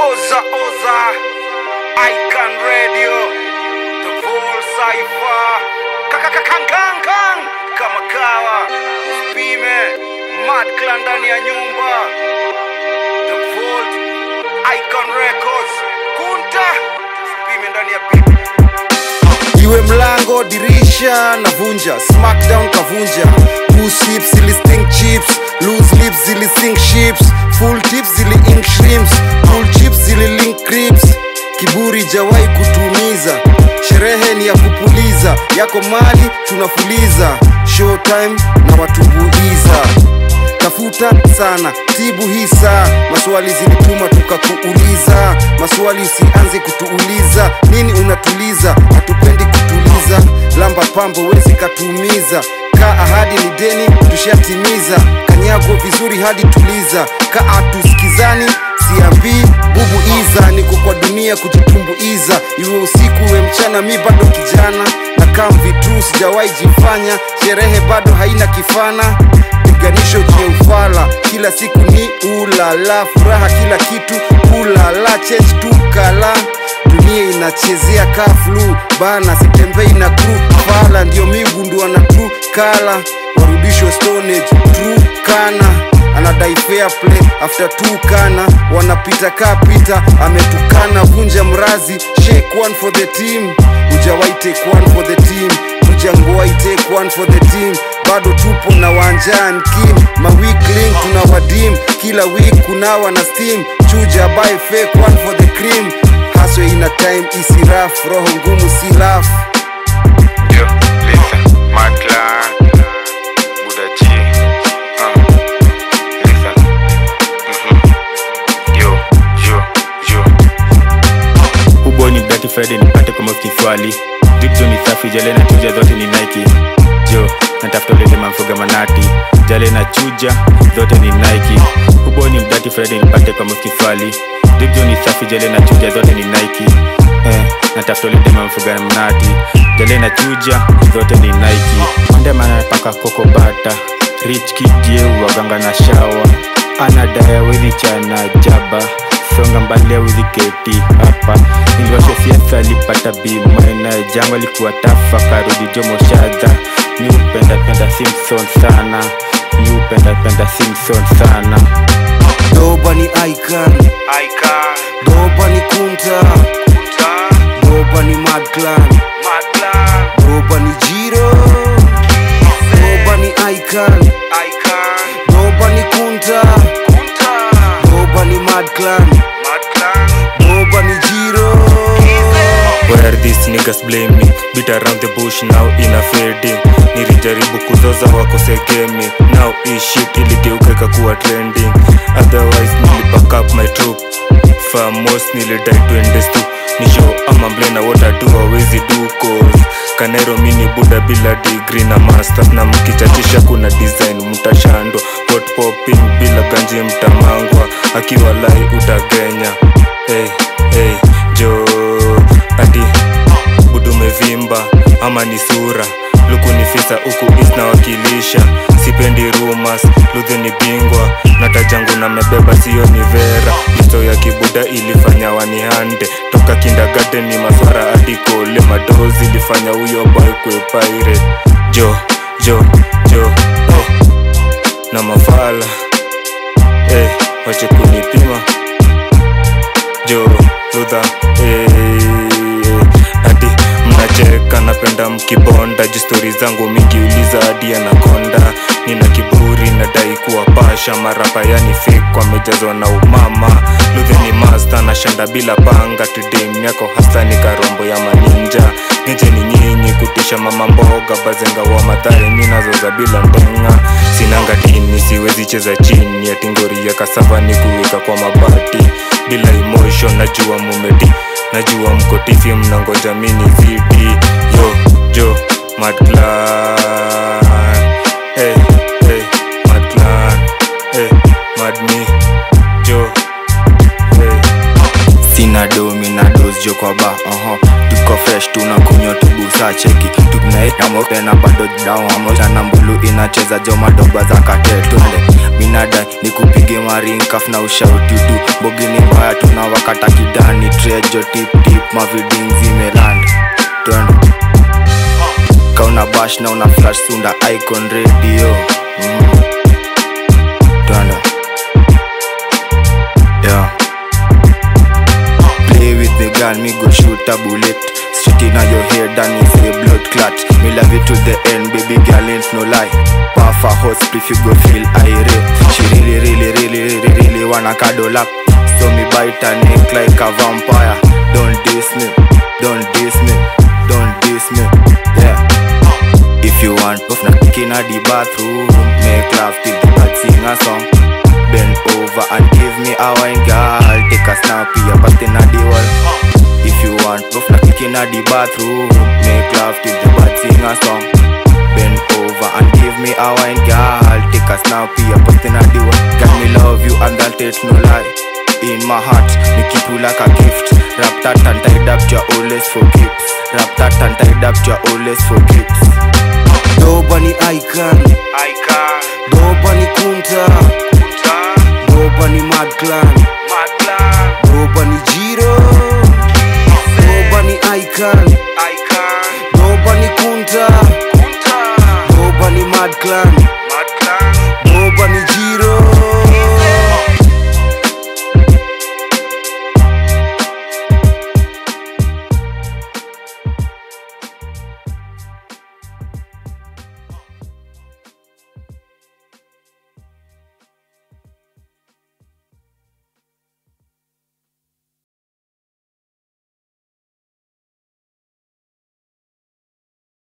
Oza Oza Icon Radio The Vol Cypher Kakakakankankan Kama kawa Usipime Mad Clan ndani ya nyumba The Vault Icon Records Kunta Usipime ndani ya beat iwe mlango dirisha navunja smackdown kavunja Goose hips zilisting chips loose lips zilising ships full tips zili ink shrimps full chips zililink crips kiburi jawai kutumiza sherehe ni ya kupuliza yako mali tunafuliza showtime na watumbuiza tafuta sana tibu hii saa maswali zilituma tukakuuliza maswali usianze kutuuliza nini unatuliza hatupendi kutuliza lamba pambo wezi katuumiza ka ahadi ni deni tushatimiza kanyago vizuri hadi tuliza ka atusikizani siambii bubu iza niko kwa dunia kujitumbuiza iwe usiku iwe mchana mi bado kijana na kam vitu sijawahi jifanya sherehe bado haina kifana piganisho je ufala kila siku ni ulala furaha kila kitu ulala change tu kala dunia inachezea kaflu bana sitembei na kru fala ndio migundua na tru kala warudishwe stonage tru kana anadai fair play after two kana wanapita kaa pita ametukana vunja mrazi shake one for the team ujawai take one for the team ujangwai take one for the team bado tupo na wanjani kim mawikling tuna wadim kila week kunawa na steam chuja buy fake one for the cream haswe ina time isiraf roho ngumu si laf Yo, listen, my clan, Buddha G, uh, listen, mhm, yo, yo, yo. Ubo ni Black Friday nipate kama kiswali Dipzo ni safi jale na chuja zote ni Nike Jo, natafuta ulete mamfuga manati Jale na chuja zote ni Nike Ubo ni Black Friday nipate kama kiswali Dipzo ni safi jale na chuja zote ni Nike Eh, natafuta ulete mamfuga manati Jale na chuja zote ni Nike Mandema anapaka koko bata Rich kijeu waganga na shawa Anadaya wezi chana jaba songa mbali awezi keti hapa niliwasha siasa alipata bima na jango alikuwa tafa karudi jomo shadha mi upenda penda simpson sana mi upenda penda simpson sana doba ni icon Icon doba ni kunta Kunta doba ni mad clan Mad Clan doba ni jiro doba ni icon Icon doba ni kunta Kunta doba ni mad clan Mad Clan doba ni jiro Where are these niggas blame me Beat around the bush now ina fading nilijaribu kuzoza wakosegemi now hii shit iligeuka ikakuwa trending otherwise nilipack up my troop famos nilidai tuendes tu ni show ama mblena what I do awezi do cause kanero mini buda bila degree na masters na mkichachisha kuna design mtashandwa hot popping bila ganji mtamangwa akiwa lai utagenya hey, hey, jo ati budumevimba ama ni sura luku ni fisa huku is nawakilisha sipendi rumas ludhi ni bingwa na tajangu na mebeba siyo ni vera listo ya kibuda ilifanya wanihande toka kindagaden ni maswara hadi kole madozi ilifanya huyo boy kwe pirate jo jo jo eh. na mafala eh, wache kunipima jo ludha eh, hadi mnacheka napenda mkibonda juu stori zangu mingi uliza hadi anakonda nina kiburi nadai kuwa pasha marapa yani fake wamejazwa na umama luthe ni masta na shanda bila panga tudem yako hasta ni karombo ya maninja genje ni nyinyi kutisha mama mboga bazenga wa madhare minazoza bila ndenga sinanga dini siwezi cheza chini atingori ya kasava ni kuweka kwa mabati bila emotion najua mumedi najua mkotifi mnangoja mini zidi yo jo mad clan hey, hey, mad clan hey, mad me jo hey. sina domi na dos jo kwa ba uh-huh. tuko tuko fresh tunakunywa tubusa cheki tunaamopena bado daamotana mbulu inacheza jomadoba za katetunde minada ni kupige marinkaf na ushaututu mbogini mbaya tunawakata kidani trejo tiptip maviding zimeland twende kauna bash na una flash sunda icon radio mm. twende yeah. Play with the gun, me go shoot a bullet Straight in your head and it's a blood clot Me love it to the end, baby girl ain't no lie Puff a hot spliff, you go feel irate She really, really, really, really, really wanna cuddle up So me bite her neck like a vampire Don't diss me, don't diss me, don't diss me Yeah If you want puff na kick in the bathroom Make love till the bad sing a song Bend over and give me a wine girl Take a snap here but in the wall If you want proof na kick in the bathroom Make love till the bad sing a song Bend over and give me a wine girl Take a snap here but in the wall Can me love you and that it's no lie in my heart, me keep you like a gift Wrap that and tied up to your always for keeps Wrap that and tied up to your always for keeps doba ni icon Icon, doba ni kunta